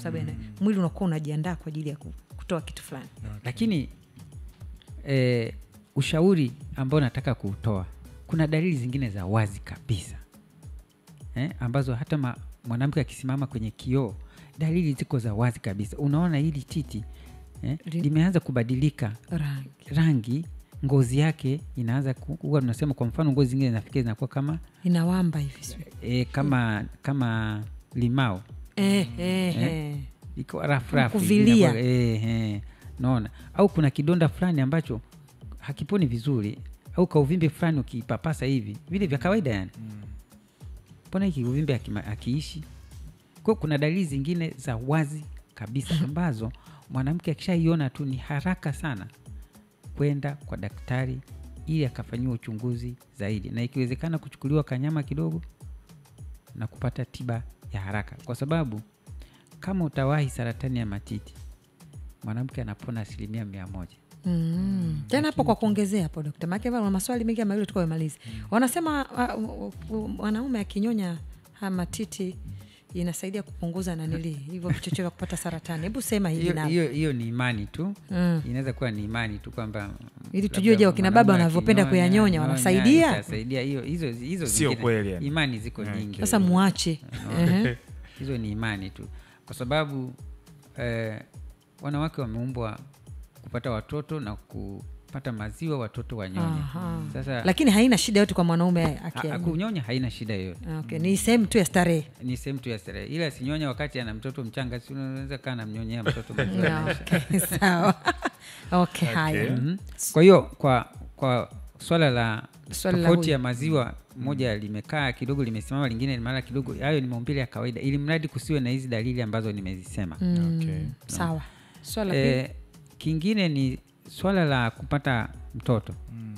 sababu mm. mwili unakuwa unajiandaa kwa ajili ya ku- kutoa kitu fulani lakini eh, ushauri ambao nataka kuutoa kuna dalili zingine za wazi kabisa eh, ambazo hata ma, mwanamke akisimama kwenye kioo dalili ziko za wazi kabisa unaona hili titi eh, Li- limeanza kubadilika rangi rangi ngozi yake inaanza ku- huwa tunasema kwa mfano ngozi zingine zinafikia zinakuwa kama inawamba hivi sijui. e, kama kama limao eh, eh, eh. iko rafu rafu Kuvilia. inakuwa- eh, eh, naona au kuna kidonda fulani ambacho hakiponi vizuri au kauvimbe fulani ukipapasa hivi vile vya kawaida yani mbona hiki uvimbe hakima- akiishi kwao kuna dalili zingine za wazi kabisa ambazo mwanamke akishaiona tu ni haraka sana kwenda kwa daktari ili akafanyiwa uchunguzi zaidi na ikiwezekana kuchukuliwa kanyama kidogo na kupata tiba ya haraka kwa sababu kama utawahi saratani ya matiti mwanamke anapona asilimia mia moja Mm. tena hapo kwa kuongezea hapo dokta maake na maswali mengi ama ile tukawemalizi wanasema uh, uh, uh, mwanaume akinyonya haya matiti inasaidia kupunguza nanili hivyo vichocheo vya kupata saratani hebu sema hivi hiyo nao hiyo- hiyo ni imani tu Mm. inaweza kuwa ni imani tu kwamba Ili labda tujue, je, wakina baba mwanaume wanavyopenda akinyonya- kuyanyonya nyonya, wanasaidia? itasaidia. hiyo hizo hizo Sio zingine- kweli yani. imani ziko Okay. nyingi sasa muache Ehe. hizo ni imani tu kwa sababu eh, wanawake wameumbwa kupata watoto na kupata maziwa watoto wanyonya Aha. sasa lakini haina shida yote kwa mwanaume ha- aki- kunyonya haina shida yoyote okay. ni sehemu tu ya starehe ni sehemu tu ya starehe ila sinyonya wakati ana mtoto mchanga si unaweza kaa namnyonyea mtoto maziwa Yeah, okay, sawa okay, haya Mhm. kwa hiyo kwa kwa swala la Swala la tofauti huyu. ya maziwa moja limekaa kidogo limesimama lingine mara kidogo hayo ni maumbile ya kawaida ili mradi kusiwe na hizi dalili ambazo nimezisema Mm, Okay. sawa swala la pili. e, kingine ni swala la kupata mtoto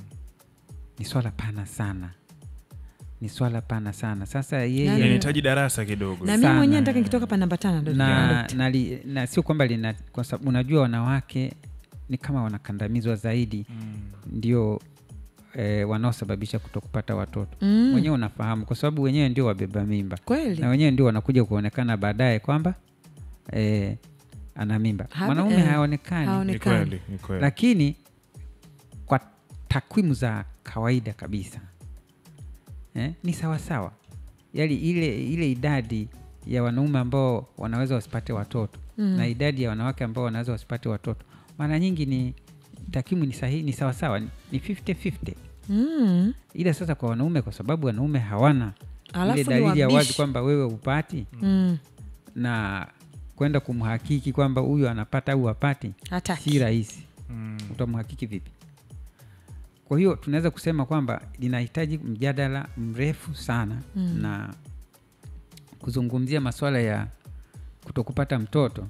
ni swala pana sana ni swala pana sana sasa Nani- yeye inahitaji darasa kidogo na mimi sana. mwenyewe nataka nikitoka hapa namba tano ndo na, dokta. na, li, na sio kwamba lina kwa sababu unajua wanawake ni kama wanakandamizwa zaidi Mm. ndio eh, wanaosababisha kutokupata watoto Mm. wenyewe unafahamu kwa sababu wenyewe ndio wabeba mimba kweli na wenyewe ndio wanakuja kuonekana baadaye kwamba eh, ana mimba Habe- mwanaume eh, haonekani ni haonekani kweli ni kweli lakini kwa takwimu za kawaida kabisa eh, ni sawasawa yaani ile, ile idadi ya wanaume ambao wanaweza wasipate watoto Mm. na idadi ya wanawake ambao wanaweza wasipate watoto mara nyingi ni takwimu ni sahihi ni sawasawa ni ni 50-50 Mm. ila sasa kwa wanaume kwa sababu wanaume hawana Alafu ile ni dalili ya wazi wabishi. kwamba wewe upati Mm. na kwenda kumhakiki kwamba huyu anapata au hapati hataki si rahisi Mm. utamhakiki vipi kwa hiyo tunaweza kusema kwamba linahitaji mjadala mrefu sana Mm. na kuzungumzia masuala ya kutokupata mtoto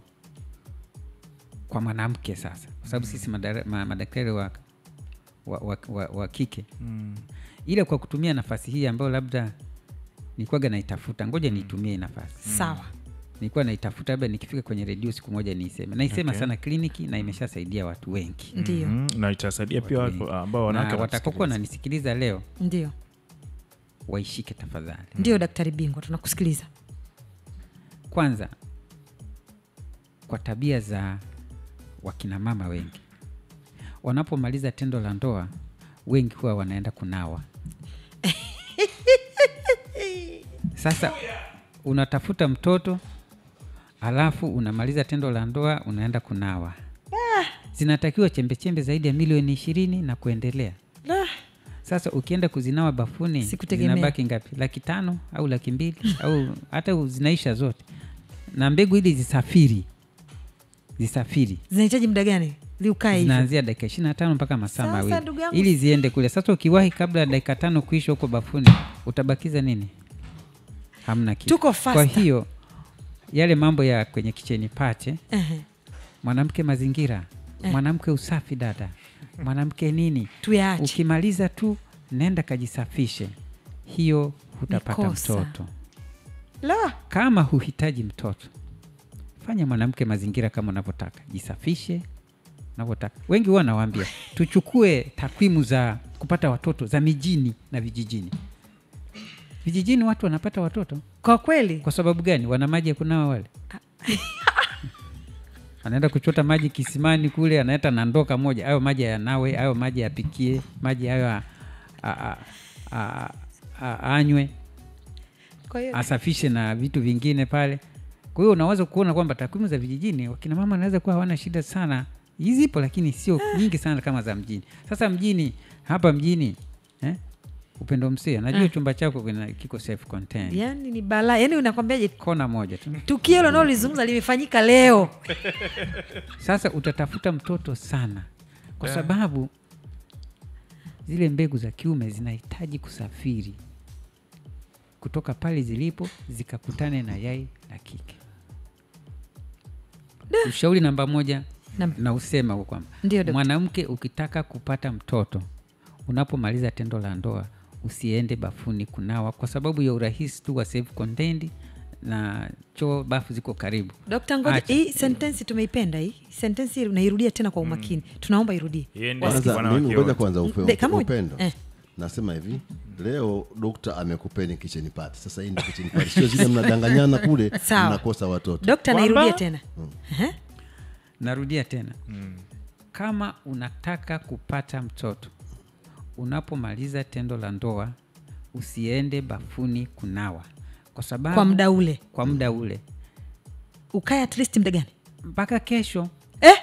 kwa mwanamke sasa kwa sababu sisi madara- ma- madaktari wa, wa, wa, wa, wa kike Mm. ila kwa kutumia nafasi hii ambayo labda nilikuwaga naitafuta ngoja niitumie hii nafasi sawa nilikuwa naitafuta labda nikifika kwenye redio siku moja niiseme naisema Okay. sana kliniki na imeshasaidia watu wengi ndio Mhm. na itasaidia pia Watu watu ambao wanawake na watakaokuwa wanatusikiliza. wananisikiliza leo ndio waishike tafadhali ndio daktari bingwa tunakusikiliza kwanza kwa tabia za wakinamama wengi wanapomaliza tendo la ndoa wengi huwa wanaenda kunawa sasa unatafuta mtoto alafu unamaliza tendo la ndoa unaenda kunawa zinatakiwa chembechembe zaidi ya milioni ishirini na kuendelea Ah, sasa ukienda kuzinawa bafuni Sikutegemea. zinabaki ngapi laki tano au laki mbili au hata zinaisha zote na mbegu ili zisafiri zisafiri zinahitaji muda gani liukae hivyo zinaanzia dakika ishiri na tano mpaka masaa Sasa, mawili ndugu yangu, ili ziende kule sasa ukiwahi kabla ya dakika tano kuisha huko bafuni utabakiza nini hamna kitu Tuko kwa faster. hiyo yale mambo ya kwenye kicheni pache Ehe, mwanamke mazingira mwanamke usafi dada mwanamke nini tuyaache ukimaliza tu nenda kajisafishe hiyo hutapata Ni kosa. mtoto la kama huhitaji mtoto fanya mwanamke mazingira kama unavyotaka jisafishe unavyotaka wengi huwa nawaambia tuchukue takwimu za kupata watoto za mijini na vijijini vijijini watu wanapata watoto kwa kweli kwa sababu gani wana maji ya kunawa wale anaenda kuchota maji kisimani kule analeta na ndoo kamoja ayo maji yanawe ayo maji yapikie maji hayo a- a- a- a- a- anywe kwa hiyo asafishe na vitu vingine pale kwa hiyo unaweza kuona kwamba takwimu za vijijini wakina mama wanaweza kuwa hawana shida sana zipo lakini sio nyingi sana kama za mjini sasa mjini hapa mjini eh? upendo msia najua chumba chako kina- kiko self contained yani ni balaa yani unakwambiaje kona moja tu tukio hilo naolizungumza limefanyika leo sasa utatafuta mtoto sana kwa sababu zile mbegu za kiume zinahitaji kusafiri kutoka pale zilipo zikakutane na yai la kike ushauri namba moja Nam- na usema huo kwamba Ndio, dokta. mwanamke ukitaka kupata mtoto unapomaliza tendo la ndoa usiende bafuni kunawa kwa sababu ya urahisi tu wa self contained na choo bafu ziko karibu dokta ngoja Acha. hii sentensi tumeipenda hii sentensi unairudia tena kwa umakini tunaomba irudie Iende kwanza wanawake mimi ngoja wote. kwanza upe- Dakika moja. upendo Eh. nasema hivi leo dokta amekupeni kitchen party sasa hii ndio kitchen party sio zile mnadanganyana kule Sawa. mnakosa watoto dokta Kwamba- nairudia tena Ehe. narudia tena kama unataka kupata mtoto unapomaliza tendo la ndoa usiende bafuni kunawa kwa sababu kwa muda ule kwa muda ule ukae at least muda gani mpaka kesho eh?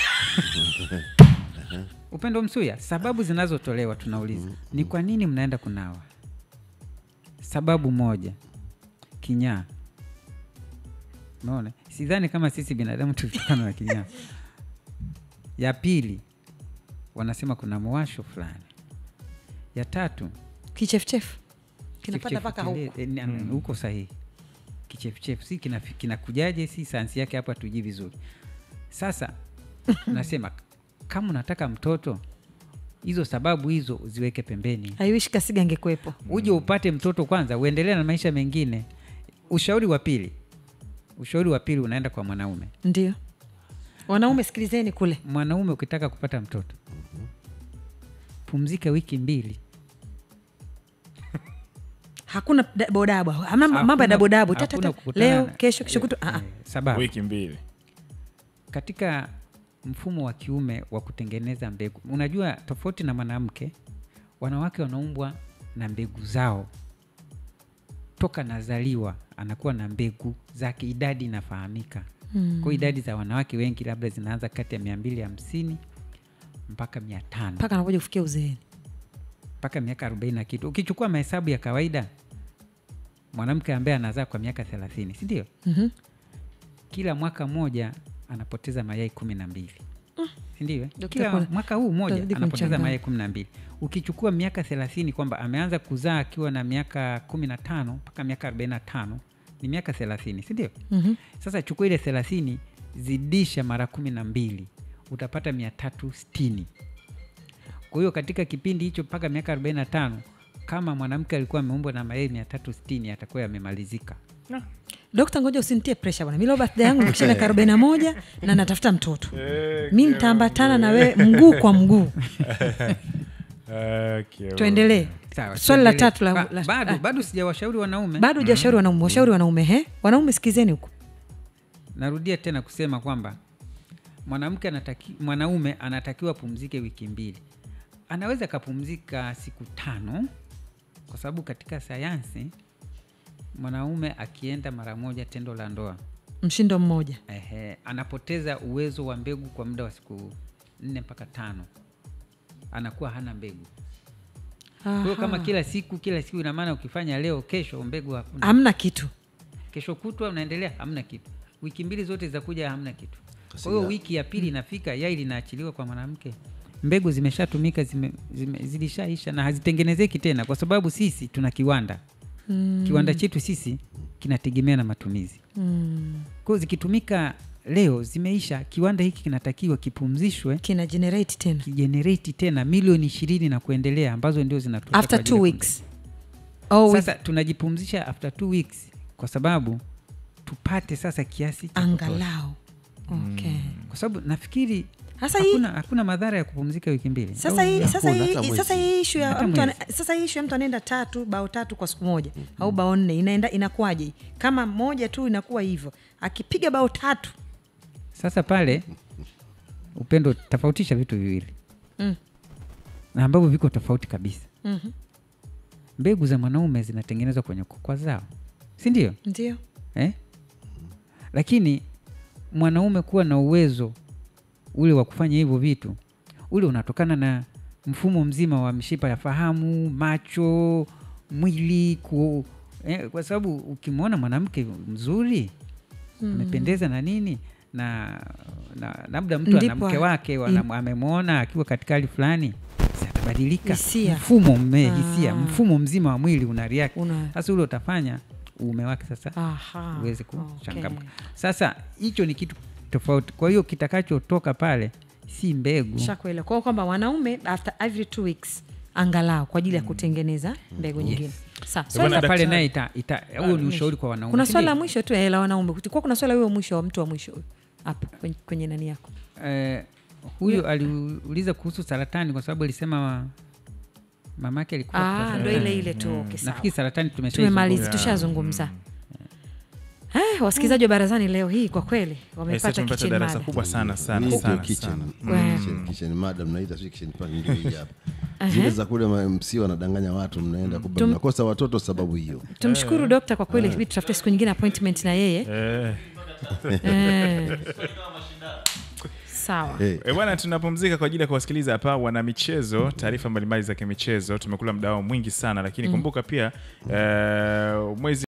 upendo msuya sababu zinazotolewa tunauliza ni kwa nini mnaenda kunawa sababu moja kinyaa unaona sidhani kama sisi binadamu tulitokana na kinyaa ya pili wanasema kuna mwasho fulani ya tatu kichefuchefu kinapata kichefuchefu mpaka kile- huko eh, ni- ni- huko sahihi kichefuchefu si kina- kinakujaje si sayansi yake hapa tujui vizuri sasa nasema kama unataka mtoto hizo sababu hizo ziweke pembeni aiwishi kasiga angekuwepo uje upate mtoto kwanza uendelee na maisha mengine ushauri wa pili ushauri wa pili unaenda kwa mwanaume ndio wanaume sikilizeni kule mwanaume ukitaka kupata mtoto pumzika wiki mbili hakuna da- bodabu hamna mambo ya Hakuna- dabodabu hakuna tatata kukutana leo na- kesho kesho kutu eh, sababu wiki mbili katika mfumo wa kiume wa kutengeneza mbegu unajua tofauti na mwanamke wanawake wanaumbwa na mbegu zao toka nazaliwa anakuwa na mbegu zake idadi inafahamika mm. kwa idadi za wanawake wengi labda zinaanza kati ya mia mbili hamsini mpaka mia tano mpaka anakuja kufikia uzeeni mpaka miaka arobaini na kitu ukichukua mahesabu ya kawaida mwanamke ambaye anazaa kwa miaka thelathini sindio Mhm. kila mwaka mmoja anapoteza mayai kumi na mbili sindio Dokta, kila kuna- mwaka huu mmoja utazidi anapoteza kumchanganya. mayai kumi na mbili ukichukua miaka thelathini kwamba ameanza kuzaa akiwa na miaka kumi na tano mpaka miaka arobaini na tano ni miaka thelathini sindio Mhm. sasa chukua ile thelathini zidisha mara kumi na mbili utapata mia tatu sitini kwa hiyo katika kipindi hicho mpaka miaka arobaini na tano kama mwanamke alikuwa ameumbwa na mayai mia tatu sitini atakuwa yamemalizika dokta ngoja usinitie presha bwana milo birthday yangu nikisha miaka arobaini na moja na natafuta mtoto mi nitaambatana na wewe mguu kwa mguu Okay, tuendelee Sawa, swali la tuendelee. tatu la, Ba- la, bado ah, bado sijawashauri wanaume bado hujashauri wanaume washauri wanaume he wanaume sikizeni huko narudia tena kusema kwamba mwanamke anataki, mwanaume anatakiwa apumzike wiki mbili anaweza akapumzika siku tano kwa sababu katika sayansi mwanaume akienda mara moja tendo la ndoa mshindo mmoja ehe, anapoteza uwezo wa mbegu kwa muda wa siku nne mpaka tano anakuwa hana mbegu kwa hiyo kama Aha. kila siku kila siku ina maana ukifanya leo kesho mbegu hakuna hamna kitu kesho kutwa unaendelea hamna kitu wiki mbili zote zitakuja hamna kitu kwa hiyo wiki ya pili inafika yai linaachiliwa kwa mwanamke mbegu zimeshatumika zime, zime, zilishaisha na hazitengenezeki tena kwa sababu sisi tuna kiwanda mm. kiwanda chetu sisi kinategemea na matumizi mm. kwa hiyo zikitumika leo zimeisha kiwanda hiki kinatakiwa kipumzishwe kina generate tena kijenereti tena milioni ishirini na kuendelea ambazo ndio zinatosha kwa after ajili two ya weeks oh, with sasa tunajipumzisha after two weeks kwa sababu tupate sasa kiasi cha kutosha. angalau okay. kwa sababu nafikiri Sasa hii- hakuna, hakuna madhara ya kupumzika wiki mbili sasa hii Hakuna, sasa hata hii mwezi. sasa hii ishu ya Hata mtu ana- mwezi. sasa hii ishu ya mtu anaenda tatu bao tatu kwa siku moja au bao nne inaenda inakuwaje kama moja tu inakuwa hivyo akipiga bao tatu sasa pale upendo tofautisha vitu viwili Mm. na ambavyo viko tofauti kabisa Mhm. mbegu za mwanaume zinatengenezwa kwenye kokwa zao si ndio ndio eh? lakini mwanaume kuwa na uwezo ule wa kufanya hivyo vitu ule unatokana na mfumo mzima wa mishipa ya fahamu macho mwili ku, eh, kwa sababu ukimwona mwanamke mzuri amependeza na nini na na labda mtu ana Ndipo mke a- wake wana- amemwona akiwa katika hali fulani si atabadilika Hisia. mfumo mme hisia Ah. mfumo mzima wa mwili una react Una- sasa ule utafanya uume wake sasa Aha, uweze okay. kuchangamka sasa hicho ni kitu tofauti kwa hiyo kitakachotoka pale si mbegu shakuelewa kwao kwamba wanaume after every two weeks angalau kwa ajili ya kutengeneza mbegu nyingine sawa Bwana swali la- sasa pale daktari- naye ita- ita- huo ni ushauri kwa wanaume kuna si swali la ndio? mwisho tu eh, la wanaume kuwa kuna swala huyo mwisho wa mtu wa mwisho huyo hapo kwenye, kwenye nani yako eh, huyu aliuliza kuhusu saratani kwa sababu alisema mamake alikuwa Ah, kwa ndo saratani. ile ile tu okay, sawa. nafikiri saratani tumemaliza tumesha tushazungumza Eh, wasikilizaji wa barazani leo hii kwa kweli Aise, wamepata tumepata kitchen darasa mada. kubwa sana Hii sana ndio sana kitchen. sana. Mm. Kitchen- kitchen madam mnaita sio kitchen pan ndio hii hapa zile za kule ma- MC wanadanganya watu mnaenda kumbe Tum- mnakosa watoto sababu hiyo tumshukuru dokta kwa kweli hivi tutafute siku nyingine appointment na yeye Eh. Eh. sawa Eh, E bwana, tunapumzika kwa ajili ya kuwasikiliza hapa wana michezo, taarifa mbalimbali za kimichezo. Tumekula muda wao mwingi sana, lakini kumbuka pia eh, mwezi